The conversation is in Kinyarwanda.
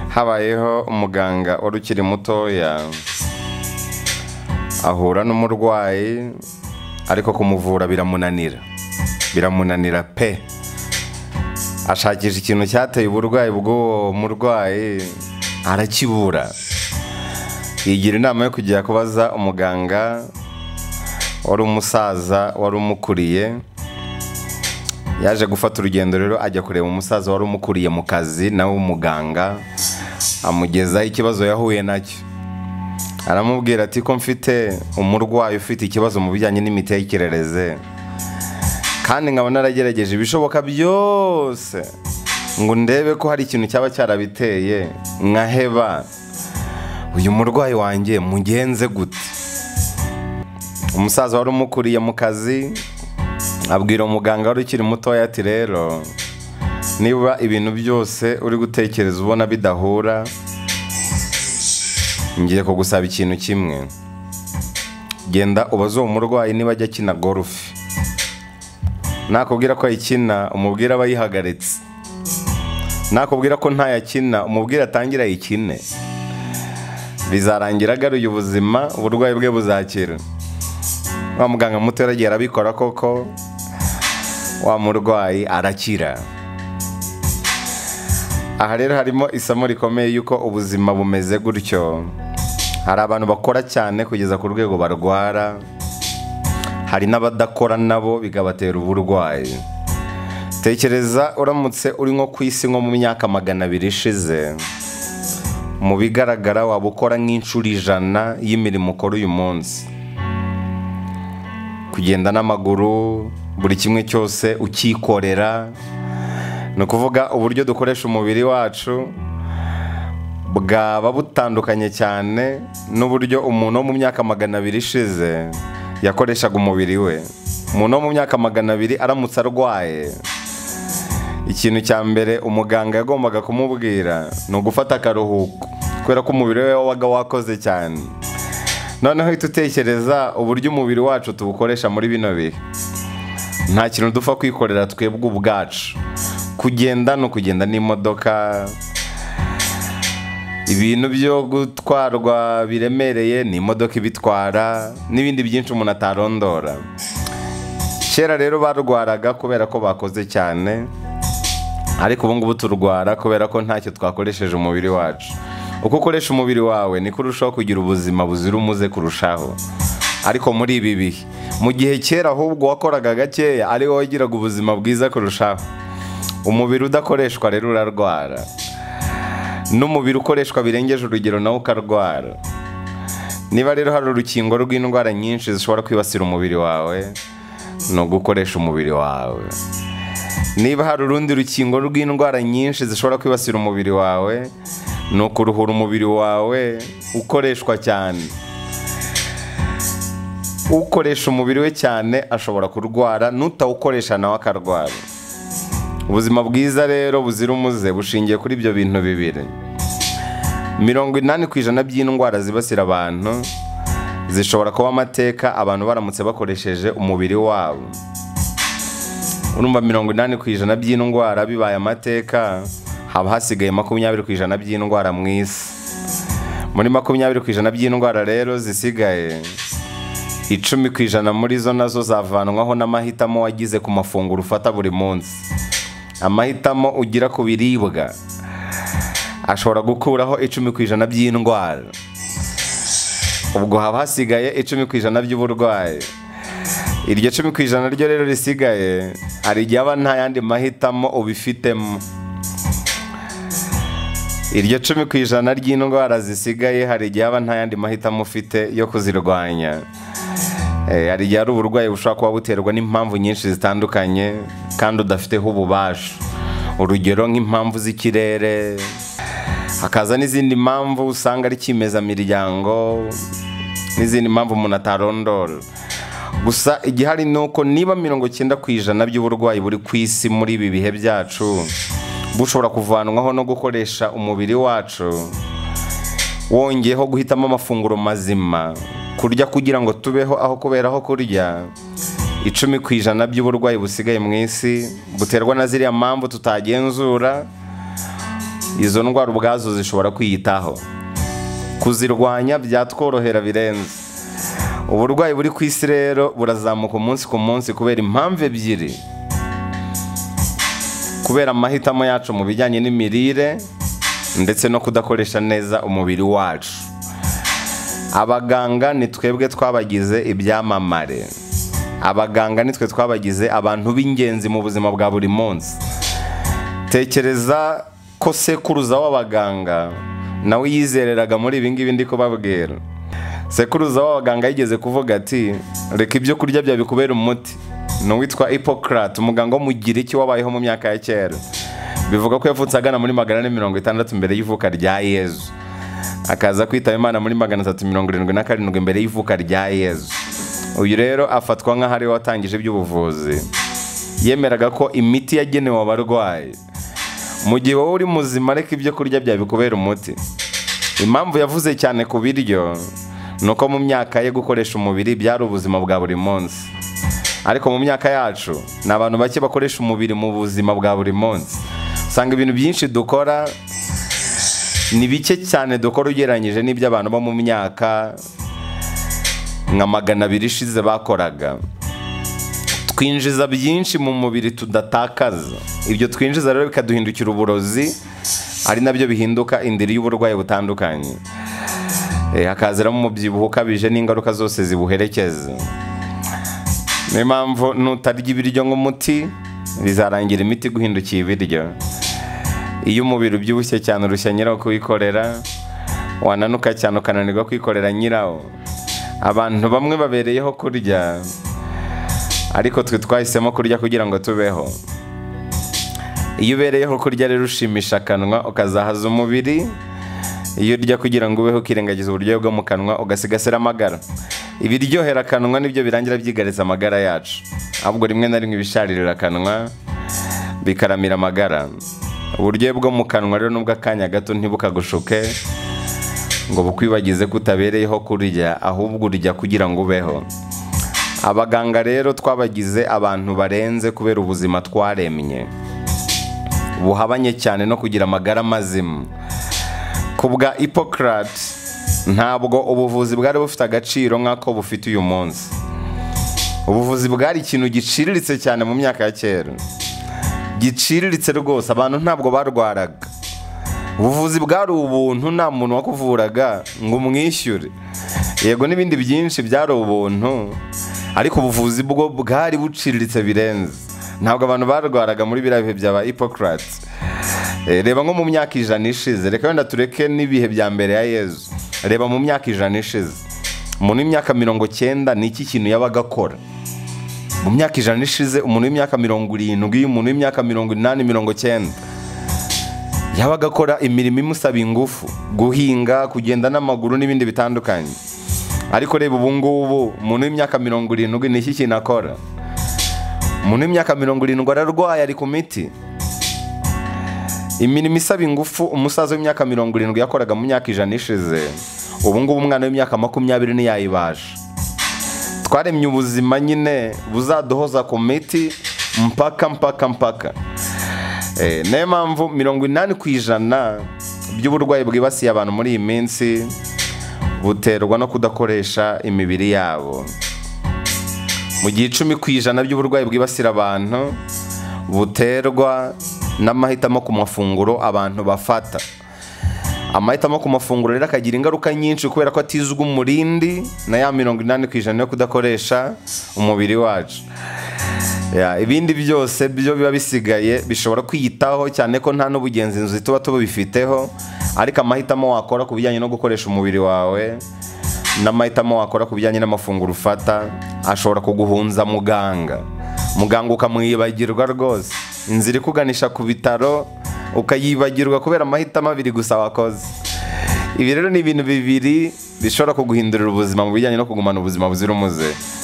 habayeho umuganga wari ukiri mutoya ahura n'umurwayi ariko kumuvura biramunanira biramunanira pe ashakisha ikintu cyateye uburwayi bw'uwo murwayi arakibura yigira inama yo kujya kubaza umuganga wari umusaza wari umukuriye yaje gufata urugendo rero ajya kureba umusaza wari umukuriye mu kazi nawe w'umuganga amugezaho ikibazo yahuye nacyo aramubwira ati ko mfite umurwayi ufite ikibazo mu bijyanye n'imitekerereze kandi nkaba naragerageje ibishoboka byose ngo ndebe ko hari ikintu cyaba cyarabiteye nkaheba uyu murwayi wanjye mugenze gute umusaza wari umukuriye mu kazi abwira umuganga wari ukiri mutoya ati rero niba ibintu byose uri gutekereza ubona bidahura ngiye kugusaba ikintu kimwe genda ubaze uwo murwayi niba ajya akina gorufe nakubwira ko ayikina umubwira aba yihagaritse nakubwira ko ntayakina umubwira atangire ayikine bizarangira agaruye ubuzima uburwayi bwe buzakira wa muganga muto yaragiye arabikora koko wa murwayi arakira aha rero harimo isomo rikomeye y'uko ubuzima bumeze gutyo hari abantu bakora cyane kugeza ku rwego barwara hari n'abadakora nabo bigabatera uburwayi tekereza uramutse uri nko ku isi nko mu myaka magana abiri ishize mu bigaragara waba ukora nk'inshuro ijana y'imirimo ukora uyu munsi kugenda n'amaguru buri kimwe cyose ukikorera ni ukuvuga uburyo dukoresha umubiri wacu bwaba butandukanye cyane n'uburyo umuntu wo mu myaka magana abiri ishize yakoreshaga umubiri we umuntu wo mu myaka magana abiri aramutse arwaye ikintu cya mbere umuganga yagombaga kumubwira ni ugufata akaruhuko kubera ko umubiri we wabaga wakoze cyane noneho uhita utekereza uburyo umubiri wacu tuwukoresha muri bino bihe nta kintu dupfa kwikorera twebwe ubwacu kugenda ni ukugenda n'imodoka ibintu byo gutwarwa biremereye ni imodoka ibitwara n'ibindi byinshi umuntu atarondora kera rero barwaraga kubera ko bakoze cyane ariko ubu ngubu turwara kubera ko ntacyo twakoresheje umubiri wacu uko ukoresha umubiri wawe niko urushaho kugira ubuzima buzira umuze kurushaho ariko muri ibi bihe mu gihe kera ahubwo wakoraga gakeya ari wowe wagiraga ubuzima bwiza kurushaho umubiri udakoreshwa rero urarwara n'umubiri ukoreshwa birengeje urugero nawe ukarwara niba rero hari urukingo rw'indwara nyinshi zishobora kwibasira umubiri wawe ni ugukoresha umubiri wawe niba hari urundi rukingo rw'indwara nyinshi zishobora kwibasira umubiri wawe ni ukuruhura umubiri wawe ukoreshwa cyane ukoresha umubiri we cyane ashobora kurwara n'utawukoresha nawe akarwara ubuzima bwiza rero buzira umuze bushingiye kuri ibyo bintu bibiri mirongo inani ku ijana by'indwara zibasira abantu zishobora kuba amateka abantu baramutse bakoresheje umubiri wabo urumva mirongo inani ku ijana by'indwara bibaye amateka haba hasigaye makumyabiri ku ijana by'indwara mu isi muri makumyabiri ku ijana by'indwara rero zisigaye icumi ku ijana muri zo nazo zavanwaho n'amahitamo wagize ku mafunguro ufata buri munsi amahitamo ugira ku biribwa ashobora gukuraho icumi ku ijana by'indwara ubwo haba hasigaye icumi ku ijana by'uburwayi iryo cumi ku ijana ryo rero risigaye hari igihe aba nta yandi mahitamo ubifitemo iryo cumi ku ijana ry'indwara zisigaye hari igihe aba nta yandi mahitamo ufite yo kuzirwanya hari igihe hari uburwayi bushobora kuba buterwa n'impamvu nyinshi zitandukanye kandi udafiteho ububasha urugero nk'impamvu z'ikirere hakaza n'izindi mpamvu usanga ari cyimezamiryango n'izindi mpamvu umuntu atarondora gusa igihari ni uko niba mirongo icyenda ku ijana by'uburwayi buri ku isi muri ibi bihe byacu bushobora kuvanwaho no gukoresha umubiri wacu wongeyeho guhitamo amafunguro mazima kurya kugira ngo tubeho aho kubera aho kurya icumi ku ijana by'uburwayi busigaye mu isi buterwa na ziriya mpamvu tutagenzura izo ndwara ubwazo zishobora kwiyitaho kuzirwanya byatworohera birenze uburwayi buri ku isi rero burazamuka umunsi ku munsi kubera impamvu ebyiri kubera amahitamo yacu mu bijyanye n'imirire ndetse no kudakoresha neza umubiri wacu abaganga ni twebwe twabagize ibyamamare abaganga nitwe twabagize abantu b'ingenzi mu buzima bwa buri munsi tekereza ko sekuruza w'abaganga nawe yizereraga muri ibi ngibi ndi kubabwira sekuruza w'abaganga yigeze kuvuga ati reka ibyo kurya byawe bikubera umuti ni uwitwa Hippocrate umuganga wo mu Giriki wabayeho mu myaka ya kera bivuga ko yavutse agana muri magana ane mirongo itandatu mbere y'ivuka rya yezu akaza kwitaba imana muri magana atatu mirongo irindwi na karindwi mbere y'ivuka rya yezu uyu rero afatwa nk'aho ariwe watangije iby'ubuvuzi yemeraga ko imiti yagenewe abarwayi mu gihe wowe uri muzima ariko ibyo kurya byawe bikubera umuti impamvu yavuze cyane ku biryo ni uko mu myaka ye gukoresha umubiri byari ubuzima bwa buri munsi ariko mu myaka yacu ni abantu bake bakoresha umubiri mu buzima bwa buri munsi usanga ibintu byinshi dukora ni bike cyane dukora ugereranyije n'ibyo abantu bo mu myaka nka magana abiri ishize bakoraga twinjiza byinshi mu mubiri tudatakaza ibyo twinjiza rero bikaduhindukira uburozi ari nabyo bihinduka indiri y'uburwayi butandukanye Eh, hakaziramo umubyibuho ukabije n'ingaruka zose zibuherekeza niyo mpamvu nutarya ibiryo nk'umuti bizarangira imiti guhindukiye ibiryo iyo umubiri ubyibushye cyane urushya nyirawo kuwikorera wananuka cyane ukananirwa kwikorera nyirawo abantu bamwe babereyeho kurya ariko twe twahisemo kurya kugira ngo tubeho iyo ubereyeho kurya rero ushimisha akanwa ukazahaza umubiri iyo urya kugira ngo ubeho ukirengagiza uburyohe bwo mu kanwa ugasigasira amagara ibiryohera akanwa nibyo birangira byigaritse amagara yacu ahubwo rimwe na rimwe ibisharirira akanwa bikaramira amagara uburyohe bwo mu kanwa rero nubwo akanya gato ntibukagushuke ngo bukwibagize ko utabereyeho kurya ahubwo urya kugira ngo ubeho abaganga rero twabagize abantu barenze kubera ubuzima twaremye buhabanye cyane no kugira amagara mazima ku bwa Hippocrate ntabwo ubuvuzi bwari bufite agaciro nk'ako bufite uyu munsi ubuvuzi bwari ikintu giciriritse cyane mu myaka ya kera giciriritse rwose abantu ntabwo barwaraga ubuvuzi bwari ubuntu nta muntu wakuvuraga ngo umwishyure yego n'ibindi byinshi byari ubuntu ariko ubuvuzi bwo bwari buciriritse birenze ntabwo abantu barwaraga muri biriya bihe bya ba Hippocrate Eh, reba nko mu myaka ijana ishize reka wenda tureke n'ibihe bya mbere ya yezu reba mu myaka ijana ishize umuntu w'imyaka mirongo cyenda ni iki kintu yabaga akora mu myaka ijana ishize umuntu w'imyaka mirongo irindwi umuntu w'imyaka mirongo inani mirongo cyenda yabaga akora imirimo imusaba ingufu guhinga kugenda n'amaguru n'ibindi bitandukanye ariko reba ubu ngubu umuntu w'imyaka mirongo irindwi ni iki kintu akora umuntu w'imyaka mirongo irindwi ararwaye ari ku miti imirimo isaba ingufu umusaza w'imyaka mirongo irindwi yakoraga mu myaka ijana ishize ubu ngubu umwana w'imyaka makumyabiri ntiyayibaje twaremye ubuzima nyine buzaduhoza ku miti mpaka mpaka mpaka Eh, niyo mpamvu mirongo inani ku ijana by'uburwayi bwibasiye abantu muri iyi minsi buterwa no kudakoresha imibiri yabo mu gihe icumi ku ijana by'uburwayi bwibasira abantu buterwa n'amahitamo ku mafunguro abantu bafata amahitamo ku mafunguro rero akagira ingaruka nyinshi kubera ko atizwa umurindi na ya mirongo inani ku ijana yo kudakoresha umubiri wacu Ya, ibindi byose byo biba bisigaye bishobora kwiyitaho cyane ko nta n'ubugenzi inzu tuba tubifiteho ariko amahitamo wakora ku bijyanye no gukoresha umubiri wawe n'amahitamo wakora ku bijyanye n'amafunguro ufata ashobora kuguhunza muganga muganga ukamwibagirwa rwose inzira ikuganisha ku bitaro ukayibagirwa kubera amahitamo abiri gusa wakoze ibi rero ni ibintu bibiri bishobora kuguhindurira ubuzima mu bijyanye no kugumana ubuzima buzira umuze